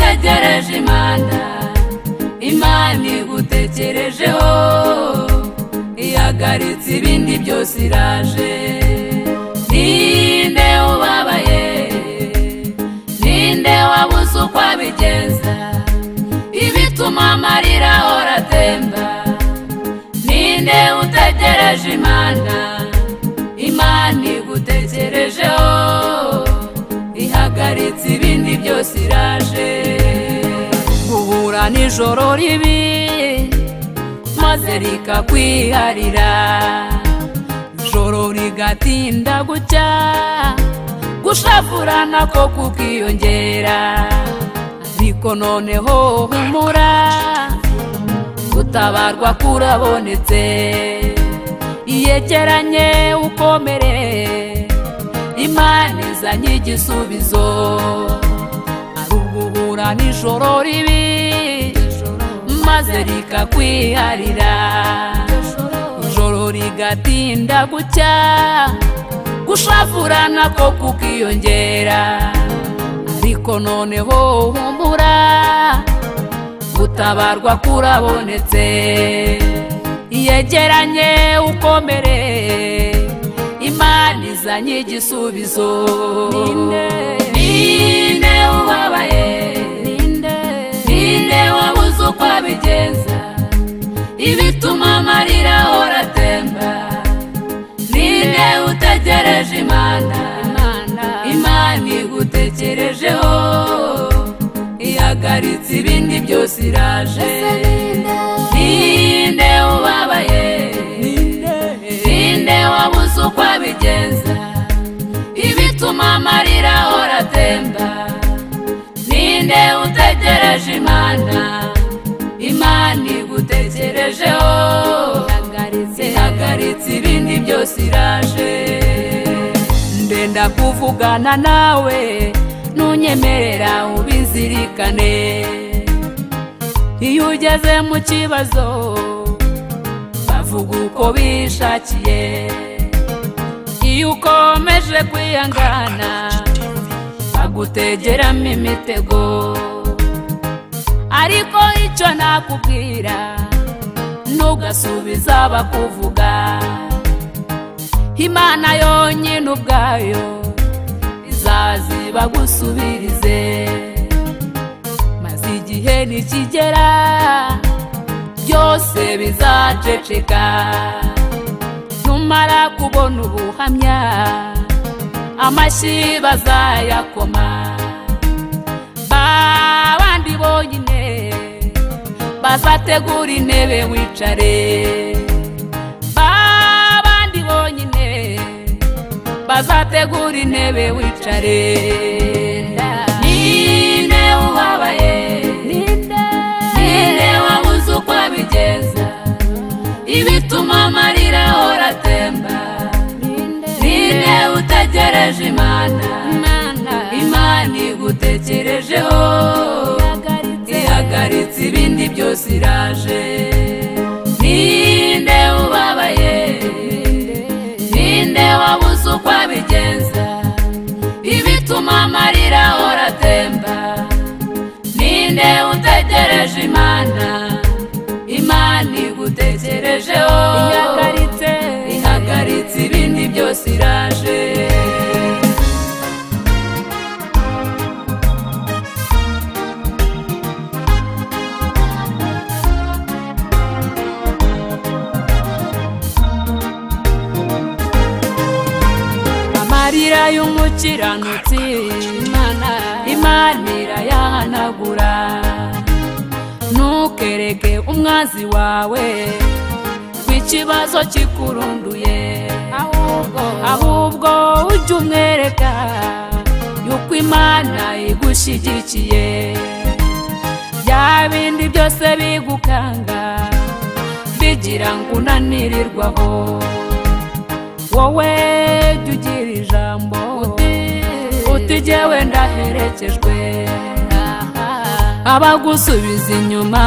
urakoze imana imana igutekerejeho ihagaritse ibindi byose iraje ninde ubabaye ninde wabuze uko abigenza ibituma amarira ahora atemba ninde utegereje imana imana igutekerejeho ihagaritse ibindi byose iraje guhura nijoro ribi maze rikakwiharira ijoro rigatinda gucya gushafura nako kukiyongera ariko noneho humura gutabarwa kurabonetse iyegeranye ukomere imana izanye igisubizo ari uguhura n'ijoro ribi maze rikakwiharira ijoro rigatinda gucya gushavura nako kukiyongera ariko noneho humura gutabarwa kurabonetse yegeranye ukomere imana izanye igisubizo ninde ninde ubabaye ninde ninde wabuze uko abigenza ibituma amarira ahora atemba ninde utegereje imana imana igutekerejeho ihagaritse ibindi byose iraje ninde ubabaye ninde wabuze uko abigenza ibituma amarira ahora atemba ninde utegereje imana imana igutekerejeho ihagaritse ibindi byose iraje ndenda kuvugana nawe ntunyemerera ubizirikane iyo ugeze mu kibazo bavuga uko bishakiye iyo ukomeje kwihangana bagutegeramo imitego ariko icyo nakubwira ntugasubiza bakuvuga imana yonyine ubwayo izazi bagusubirize maze igihe nikigera byose bizaceceka numara kubona ubuhamya amashyi bazayakoma babandi bonyine bazategura intebe wicare babandi bonyine bazategura intebe wicare ninde ubabaye ninde ninde wabuze uko abigenza ibituma amarira ahora atemba ninde utegereje imana imana igutekerejeho ihagaritse ibindi byose iraje ninde ubabaye ninde wabuze uko abigenza ibituma amarira ahora atemba ninde utegereje imana imana igutekerejeho ihagaritse ihagaritse ibindi byose iraje amarira y'umukiranutsi imana imana irayahanagura ntukereke umwazi wawe w'ikibazo kikurunduye ahubwo ahubwo ujye umwereka yuko imana igushyigikiye bya bindi byose bigukanga bigira ngo unanirirwaho wowe jya ugira ijambo utigewe ndaherekejwe abagusubiza inyuma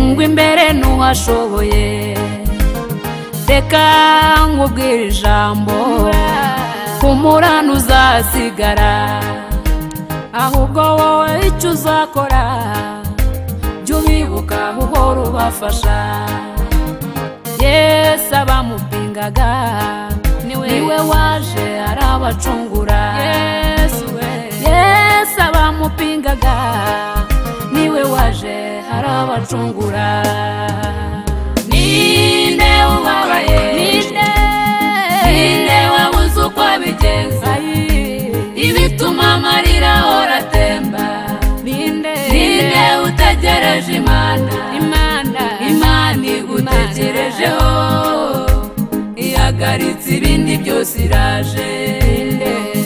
ngo imbere n'uwashoboye reka nkubwire ijambo humura ntuzasigara ahubwo wowe icyo uzakora jya ubibuka uhora ubafasha yesu abamupingaga niwe waje arabacungura yesu we yesu abamupingaga niwe waje arabacungura ninde ubabaye ninde ninde wabuze uko bigenza ibituma amarira ahora atemba ninde ninde utegereje imana imana imana igutegerejeho ihagaritse ibindi byose iraje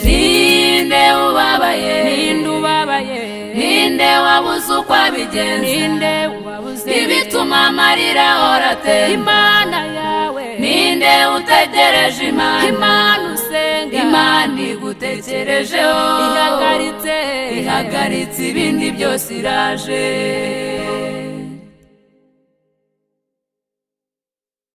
ninde ubabaye ninde ubabaye ninde wabuze uko abigenza ninde wabuze ibituma amarira ahora atemba imana yawe ninde utegereje imana imana usenga imana igutekerejeho ihagaritse ihagaritse ibindi byose iraje